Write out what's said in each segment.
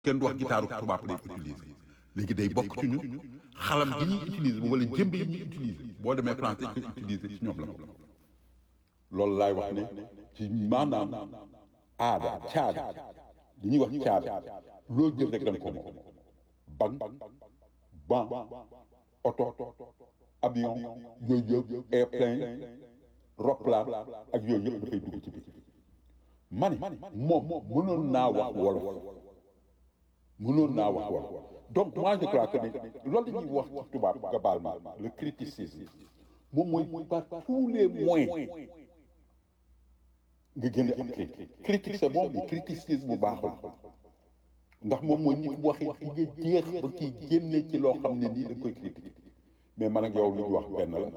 kenn du wax gitaaru tubaab lay utiliser léegi day bokk ci ñun xalam gi ñuy utiliser wala jëmbe yi ñuy utiliser boo demee France dañ koy utiliser ci ñoom la loolu laay wax ne ci maanaam aada caada li ñuy wax caada loo jël rek da nga ko moom bang ban oto avion yooyu yëpp airplane roplaan ak yooyu yëpp dafay dugg ci biir ma ne moom mënoon naa wax wolof mënoon naa wax wolof donc moi je crois que ne loolu la ñuy wax ci tubaab nga baal ma le criticisme moom mooy par tous les moyens nga génne am critique critique c'est bon mais criticisme bu baaxul ndax moom mooy nit waxi fi nga jeex ba kii génne ci loo xam ne nii dañ koy critique mais man ak yow li ñu wax benn la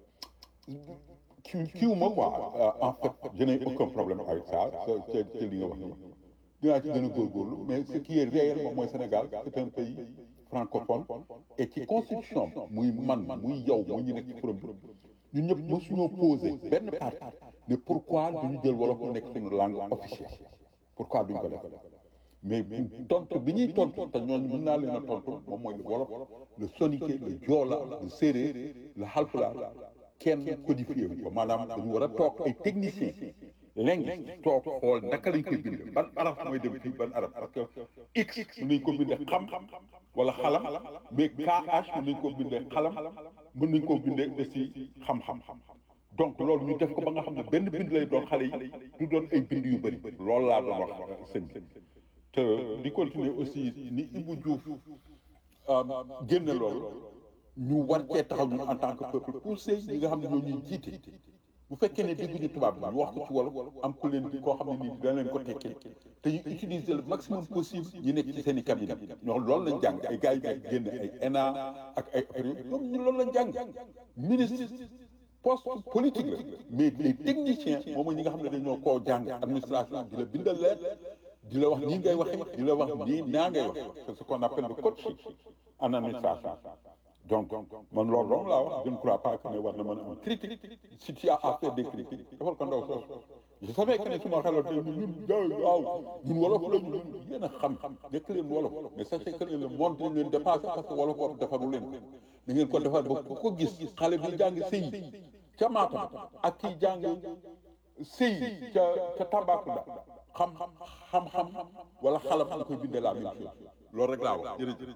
kii kiiw ma quoi en fait je n'ai aucun problème avec ça ci ci li nga wax nii dinaa ci gën a góorgóorlu mais ce qui est réel moom mooy Sénégal c'est un pays francophone et ci constitution muy man muy yow muy ñu nekk ci forum bi ñun ñëpp mësuñoo posé benn parti ne pourquoi duñu jël wolof mu nekk suñu langue officielle pourquoi duñ ko def mais tontu bi ñuy tontu te ñooñu mën naa leen a tontu moom mooy le wolof le soninké le joola le séeréer le halpulaar kenn codifié wu ko maanaam dañu war a toog ay techniciens linguiste toog xool naka lañ koy bindee ban araf mooy dem fii ban araf parce que x mën nañ ko bindee xam wala xalam mais kh mën nañ ko bindee xalam mën nañ koo bindee aussi xam-xam donc loolu ñu def ko ba nga xam ne benn bind lay doon xale yi du doon ay bind yu bëri loolu laa doon wax sëñ bi te di continuer aussi ni Ibou Diouf génne loolu ñu war cee taxaw ñun en tant que peuple poussé ñi nga xam ne ñoo ñuy jiite bu fekkee ne dégguñu tubaab bi ñu wax ko ci wolof am ku leen koo xam ne nii dana leen ko tekkee te ñu utiliser le maximum possible ñu nekk ci seen i cabinet ñoo loolu lañ jàng ay gars yi nekk génn ay ENA ak ay ñoom ñu loolu lañ jàng ministre poste politique la mais les techniciens moom mooy ñi nga xam ne dañoo koo jàng administration di la bindal leen di la wax nii ngay waxee di la wax nii naa ngay wax c'est ce qu'on appelle le coaching en administration donc man loolu loolu laa wax je ne crois pas que ne war na mën a am critique si tu as à faire des critiques defal ko ndaw soos je savais que ne su ma xelal tey ñun waaw ñun wolof la ñu yéen a xam nekk leen wolof mais sachez que ne le monde dañ leen dépassé parce que wolof wolof defaru leen ko da ngeen ko defar ba ku ko gis xale bi jàng sëy ca Matam ak kii jàng sëy ca ca Tambacounda xam xam-xam wala xalam nga koy bindee la même chose loolu rek laa wax jërëjëf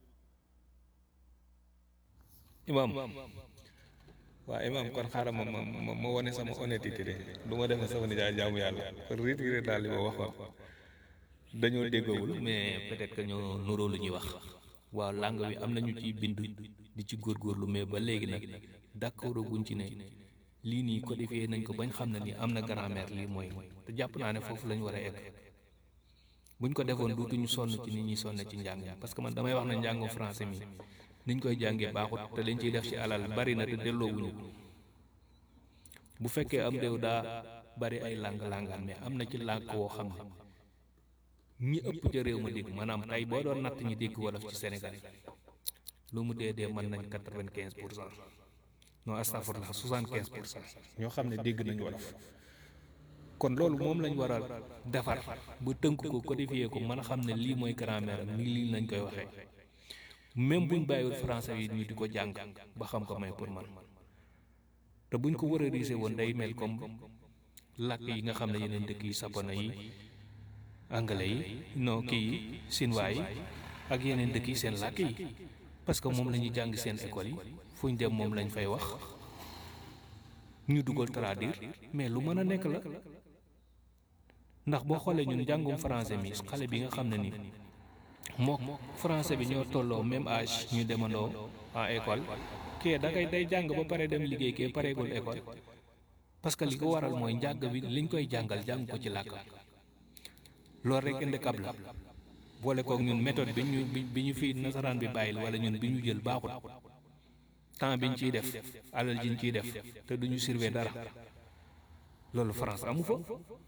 imam waaw imam kon xaaral ma ma ma ma wane sama honnêteté de du ma def sama nijaay jaamu yàlla kon retiré daal li ma waxoon dañoo déggoowul mais peut-être que ñoo nuroo lu ñuy wax waaw langue bi am nañu ciy bind di ci góorgóorlu mais ba léegi nag d'accord guñ ci ne lii nii codifié nañ ko bañ xam ne ni am na grammaire lii mooy te jàpp naa ne foofu lañ war a egg buñ ko defoon duutuñu sonn ci nit ñi sonn ci njàng parce que man damay wax ne njàngu français mi niñ koy jàngee baaxut te liñ ciy def ci alal bari na te delloowuñu ko bu fekkee am réew daa bari ay lang-langaan mais am na ci làkk woo xam ne ñi ëpp ca réew ma dégg maanaam tey boo doon natt ñi dégg wolof ci Sénégal lu mu dee dee mën nañ quatre-vingt-quinze pour cent non astafurlah soixante-quinze pour cent ñoo xam ne dégg nañ wolof kon loolu moom lañ war a defar bu tënk ko codifié ko mën a xam ne lii mooy grammaire am nii lii lañ koy waxee même buñ bàyyiwul français yi ñu di ko jàng ba xam ko may pour man te buñ ko war a riise woon day mel comme làkk yi nga xam ne yeneen dëkk yi sapona yi anglais yi non kii yi chinois yi ak yeneen dëkk yi seen làkk yi parce que moom la ñuy jàng seen école yi fuñ dem moom lañ fay wax ñu dugal traduire mais lu mën a nekk la ndax boo xoolee ñun njàngum français mi xale bi nga xam ne ni mook français bi ñoo tolloo même âge ñu demandoo en école kee da ngay day jàng ba pare dem liggéey kee pareegul école parce que li ko waral mooy njàng bi liñ koy jàngal jàng ko ci làkk loolu rek handicap la boole kook ñun méthode bi ñu bi ñu fi nasaraan bi bàyyil wala ñun bi ñu jël baaxut temps biñ ciy def alal jiñ ciy def te duñu surveiller dara loolu France amu fa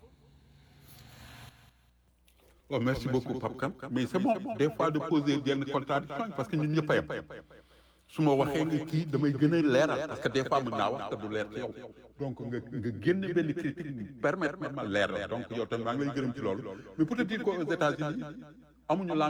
Oh, merci beaucoup Pape Kane mais c'est bon des fois de poser yenn contradiction parce que ñun ñëpp a yem su ma waxee nga kii damay gën a leeral parce que des fois mën naa wax te du leer ci yow donc nga nga génne benn critique permettre ma ma leeral donc yow tamit maa ngi lay gërëm ci loolu mais pour te dire qu'aux États-Unis amuñu